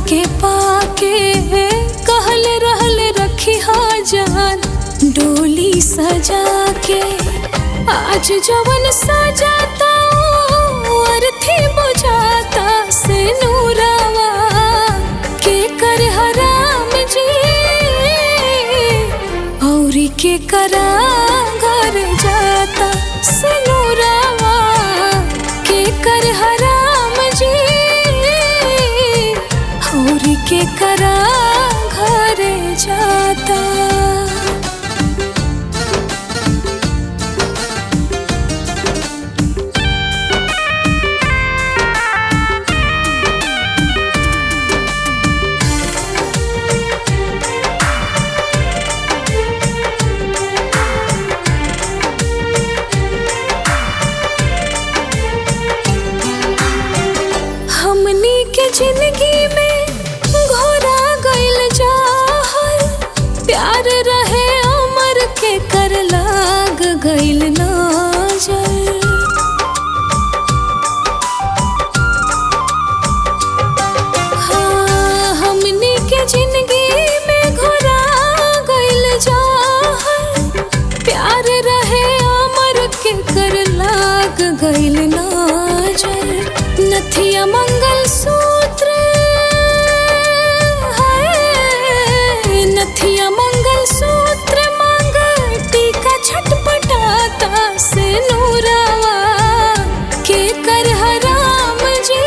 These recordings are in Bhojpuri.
के पाके कहल रहल रखी जान डोली सजा के आज जवन सजाता अर्थी बुझाता से नूरावा के कर हराम जी औरी के करा घर जाता से नूरावा के कर हराम जी औरी के करा घर जाता हमनी के जिंदगी में घोरा गइल जाहल प्यार रहे अमर के कर लाग गइल नजर हाँ, हमनी के जिंदगी में घोरा गइल जाहल प्यार रहे अमर के कर लाग गइल नजर नथिया मंगल सूत्र है नथिया मंगल सूत्र मांग टीका छटपटाता से नूरावा के कर हराम जी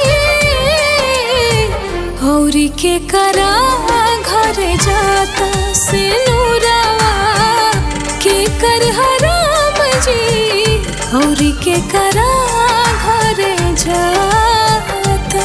औरी के करा घर जाता से नूरावा के कर हराम जी औरी के करा घर जाता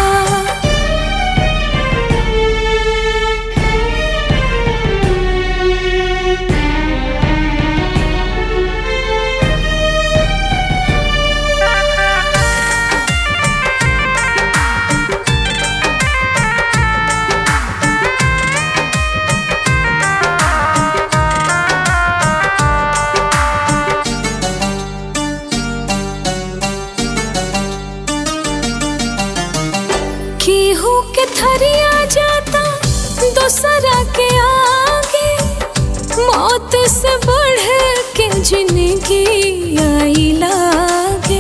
केहू के थरिया जाता दोसरा के आगे मौत से बढ़ के जिंदगी आई लागे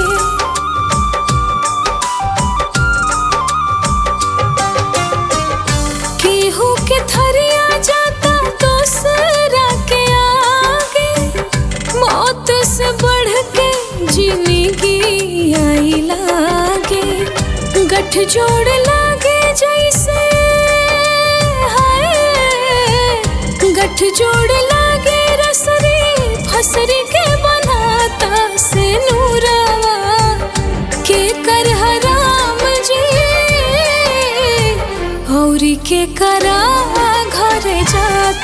केहू के थरिया जाता दोसरा के आगे मौत से बढ़ के जिंदगी आई लागे गठ जोड़ लागे जैसे हाय गठ जोड़ लागे रसरी फसरी के बनाता से नूरावा के कर हराम जी औरी के करा घर जाता